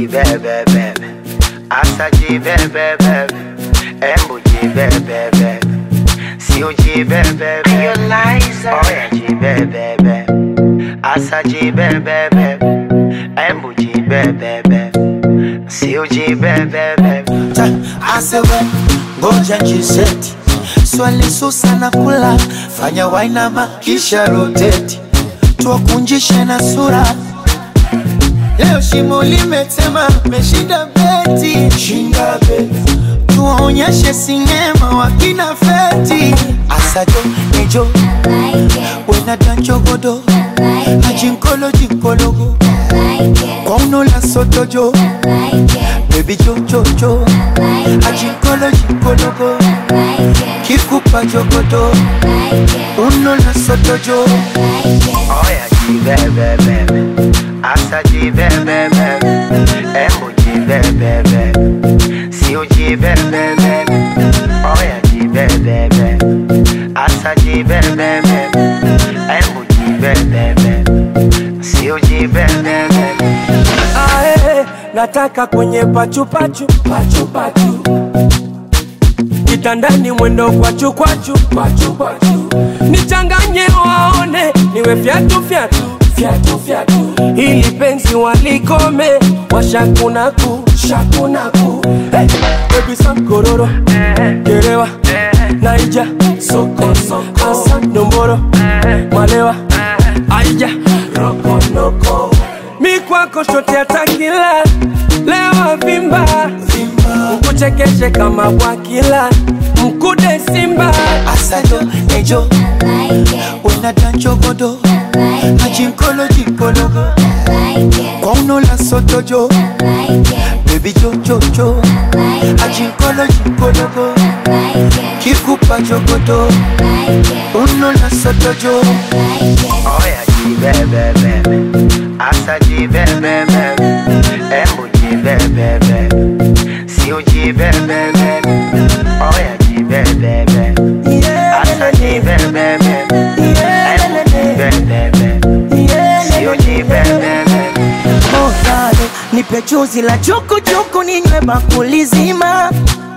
jibebebebe asa jibebebebe embu jibebebebe sio jibebebe oya jibebebe asa jibebebe embu jibebebe sio jibebebe Ta, asewe ngoja jiseti swali susa na kula fanya wainama kisha roteti tuwakunjishe na sura leo shimo limetema meshinda beti shinda beti tuwaonyeshe sinema wakina feti asajo nejo wena danchogodo ajinkolo jinkologo kwaunola sotojo bebi jojojo ajinkolo jinkologo kikupa jogodo unola sotojo oya jibebebebe asa jibebebe embu jibebebe sio jibebebe oya jibebebe asa jibebebe embu jibebebe sio jibebebe Ae, nataka kwenye pachupachu pachupachu kitandani mwendo kwachu kwachu kwachu kwachu nichanganye waone niwe fyatu fyatu fyatu fyatu ili penzi walikome washakunaku shakunaku hey, baby sam kororo gerewa naija soko soko asa nomboro malewa aija rokonoko mi kwako shote atakila lewa vimba ukuchekeshe kama bwakila mkude simba asajo nejo wena danchogodo ajinkolo jinkologo kwaunola sotojo bebi jojojo ajinkolo jinkologo kikupa jogodo unola sotojo oya jibebebebe asa jibebebe embu jibebebe sio jibebebe oya jibebebe asa jibebebe embu jibebebe sio jibebebe Ovale, nipe chuzi la chukuchuku ninywe bakuli zima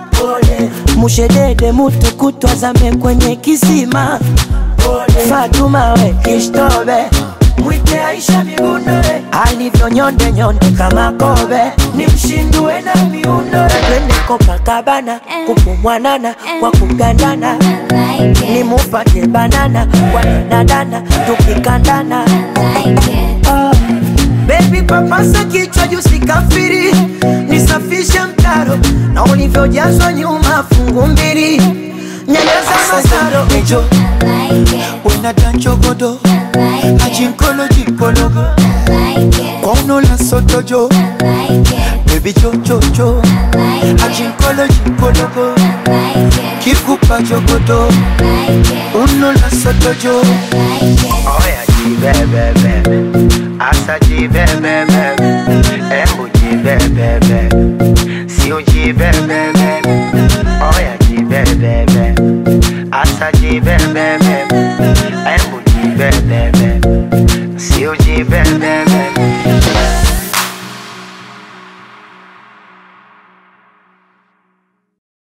mushedede mutu kutwazame kwenye kisima Fatuma we kishtobe mwite Aisha migundore alivyonyonde nyonde kama kobe nimshindue na miundo twende Copacabana kupumwanana kwa kugandana nimupate banana kwa danadana tukikandana Ah, Baby papasa kichwa juu sikafiri, nisafishe mtaro na ulivyojazwa nyuma fungu mbili, nyanyasa masaro nejo wena danchogodo ajinkolo jinkologo kwaunola sotojo bebi jojojo ajinkolo jinkologo kikupa jogodo unola sotojo oya jibebebebe asa jibebebe embu jibebebe sio jibebebe oya jibebebe asa jibebebe